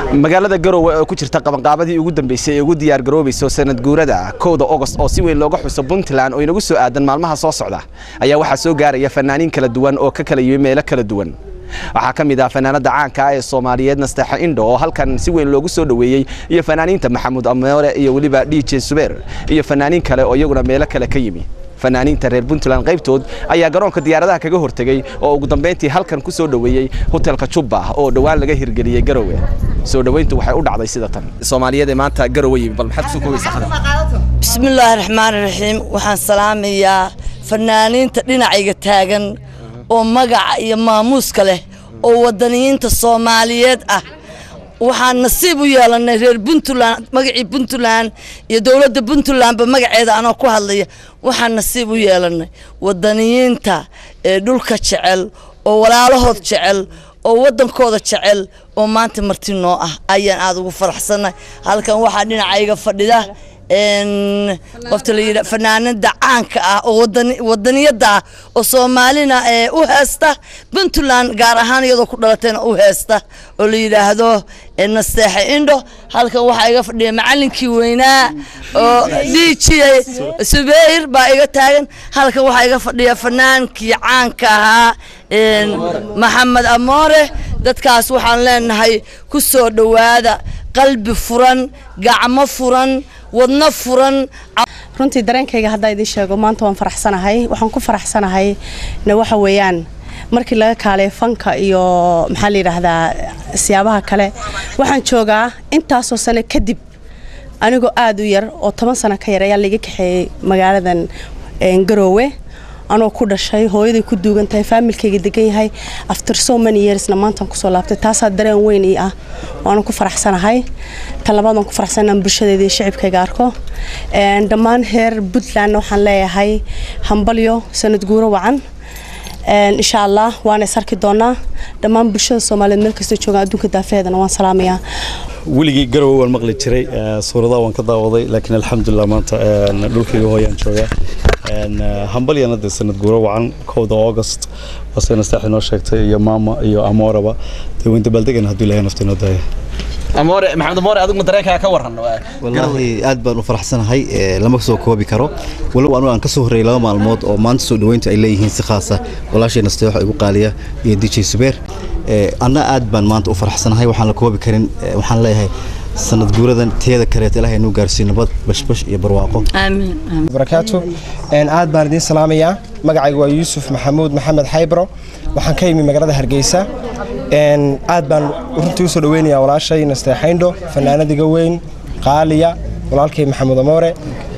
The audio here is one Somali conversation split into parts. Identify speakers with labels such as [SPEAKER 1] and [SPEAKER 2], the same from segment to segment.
[SPEAKER 1] magaalada garowe oo ku jirta qabanqaabadii ugu dambeysay ee ugu diyaar garoobayso sanad guurada kowda ogost oo si weyn looga xuso puntland oo inagu soo aadan maalmaha soo socda ayaa waxaa soo gaaraya fanaaniin kala duwan oo ka kala yimi meelo kala duwan waxaa ka mid ah fanaanada caanka ah ee soomaaliyeed nasteexa indho oo halkan si weyn loogu soo dhoweeyey iyo fanaaniinta maxamuud amoore iyo weliba dj subeer iyo fanaaniin kale oo iyaguna meelo kale ka yimi fanaaniinta reer puntland qaybtood ayaa garoonka diyaaradaha kaga hortegey oo ugu dambeyntii halkan ku soo dhoweeyey hotelka jubba oo dhowaan laga hirgeliyey garowe soo dhoweyntu waxay u dhacday sida tan soomaaliyeed ee maanta garowe yimi bal maxaad kusoo koobaysaa hadal
[SPEAKER 2] bismillaahi raxmaani raxiim waxaan salaamayaa fanaaniinta dhinacayga taagan oo magaca iyo maamuuska leh oo wadaniyiinta soomaaliyeed ah waxaan nasiib u yeelanay reer puntland magacii puntland iyo dowladda puntlandba magaceeda anoo ku hadlaya waxaan nasiib u yeelanay wadaniyiinta ee dhulka jecel oo walaalahood jecel oo waddankooda jecel oo maanta marti noo ah ayaan aada ugu faraxsanay halkan waxaa dhinacayga fadhida qofta la yidha fanaanada caanka ah oo wadaniyada ah oo soomaalina u heesta puntland gaar ahaan iyadoo ku dhalatayna u heesta oo la yidhaahdo nasteexe indho halkan waxaa iga fadhiya macalinkii weynaa oo dhiijiya subeyr baa iga taagan halkan waxaa iga fadhiya fanaankii caanka ahaa maxamed amoore dadkaas waxaan leenahay ku soo dhowaada qalbi furan gacmo furan wadno furan
[SPEAKER 3] runtii dareenkayga haddaa idiin sheego maanta waan faraxsanahay waxaan ku faraxsanahay na waxa weeyaan markii laga kaalay fanka iyo maxaa la yidhaahdaa siyaabaha kale waxaan joogaa intaasoo sano kadib anigoo aada u yar oo toban sano ka yar ayaa laiga kaxeeyey magaaladan garoowe anoo ku dhashay hooyaday ku duugan tahay faamilkayga degan yahay after so many yearsna maantaan kusoo laabtay taasaa dareen weyn ii ah waana ku faraxsanahay tan labaad waan ku faraxsan inaan bulshadeeda iyo shicibkayga arko dhammaan heer puntlandna waxaan leeyahay hambalyo sanad guuro wacan insha allah waana is arki doonaa dhammaan bulshada soomaaliyeed meel kastoo joogaan adduunka daafaheedana waan salaamayaa
[SPEAKER 4] weligii garowe waan maqli jiray suuradaha waan ka daawaday laakiin alxamdulilah maanta dhulkayga hooyaan joogaa hambalyana dee sanad guuro wacan kowda august waase nasteex inoo sheegtay iyo maama iyo amooraba dee weyn dabaaldegan hadduu ilahay nafta inoo daaya
[SPEAKER 1] amoore maxamed amoore adigu dareenkaaga ka waran
[SPEAKER 5] wallaahi aad baan u faraxsanahay lama soo koobi karo walow anigu aan ka soo horreeyay laba maalmood oo maanta soo dhoweynta ay leeyihiin si khaasa walaashay nasteexo igu qaaliya iyo dj subeer anna aad baan maanta u faraxsanahay waxaan la koobi karin waxaan leeyahay sanad guuradan teeda kaleeta ilahay inuu gaarsiiyo nabad bashbash iyo barwaaqo
[SPEAKER 6] barakaatu aad baan idiin salaamayaa magacayga waa yuusuf maxamuud maxamed xaybro waxaan ka yimi magaalada hargeysa aad baan runtii usoo dhaweynayaa walaashay nasteexayndho fanaanadiga weyn qaaliya walaalkay maxamuud amoore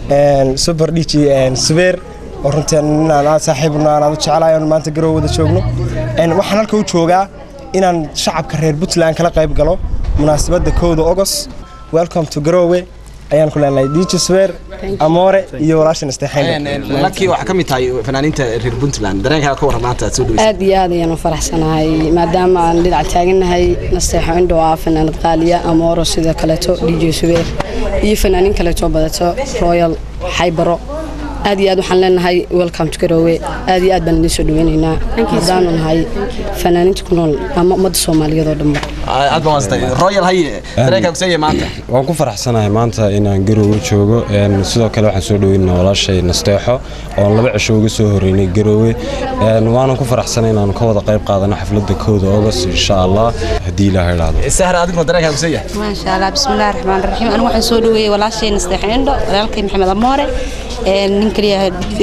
[SPEAKER 6] super dhiji subeer oo runtii inaan aad saaxiibna aan aad u jecelahay oon maanta garow wada joogno waxaan halka u joogaa inaan shacabka reer puntland kala qayb galo munaasabadda kowda ogos welcome to garowe ayaan ku leenahay dj swer amoore iyo walaasha
[SPEAKER 1] nasteexaynlakii waxaa ka mid tahay fanaaniinta reer puntland dareenkaaga ka warran maanta aad soo dhaweysa
[SPEAKER 7] aad iyo aad ayaan u faraxsanahay maadaama aan dhinac taagannahay nasteexo indho ah fanaanad qaaliya amooro sidoo kaleeto dj subeer iyo fanaaniin kaleeto badato royal xaybaro aad iyo aad waxaan leenahay welcome to garowe aad iyo aad baan idiin soo dhaweynaynaa haddaanu nahay fanaaniinta ku nool ama ummadda soomaaliyeed oo dhanba
[SPEAKER 1] aad baan waastay royal haye dareenkaa kuseeye maanta
[SPEAKER 8] waan ku faraxsanahay maanta inaan garowe joogo sidoo kale waxaan soo dhaweynaa walaashay nasteexo oon laba cisho uga soo horeynay garowe waanan ku faraxsanay inaan ka wada qayb qaadano xafladda kowda august insha allah haddii ilaaha idhaahdo
[SPEAKER 1] sahra adiguna dareenkaa kuseeya
[SPEAKER 9] maasha allah bismillahi raxmaan raxiim anigu waxaan soo dhaweeyey walaashay nasteexo indho walaalkay maxamed amoore nin kaliya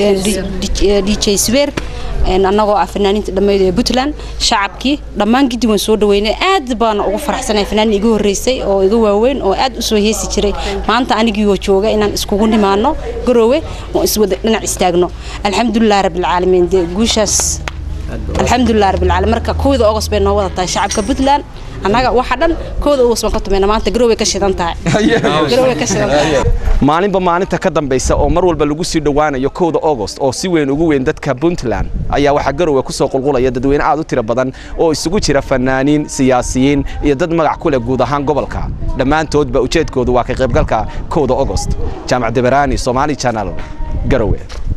[SPEAKER 9] dj swer annagoo ah fanaaniinta dhammeyd ee puntland shacabkii dhammaan giddi waan soo dhaweynay aad baana ugu faraxsanahay fanaanin iga horreysay oo iga waaweyn oo aad u soo heesi jiray maanta anigiioo jooga inaan iskugu nimaano garoowe oo iswada dhinac istaagno alxamdulilah rabbilcaalamiin dee guushaas alxamdulilah rabbilcaalamiin marka kowda ogos bay noo wada tahay shacabka puntland annaga waxa dhan kooda ugus baan ka tumayna maanta garowe ka shidan tahay garowe ka shidan tahay
[SPEAKER 1] maalinba maalinta ka dambaysa oo mar walba lagu sii dhowaanayo kowda august oo si weyn ugu weyn dadka puntland ayaa waxaa garowe ku soo qulqulaya dadweyne aad u tiro badan oo isugu jira fanaaniin siyaasiyiin iyo dad magac ku leh guud ahaan gobolka dhammaantoodba ujeedkoodu waa ka qaybgalka kowda august jaamac deberaani somaali channel garowe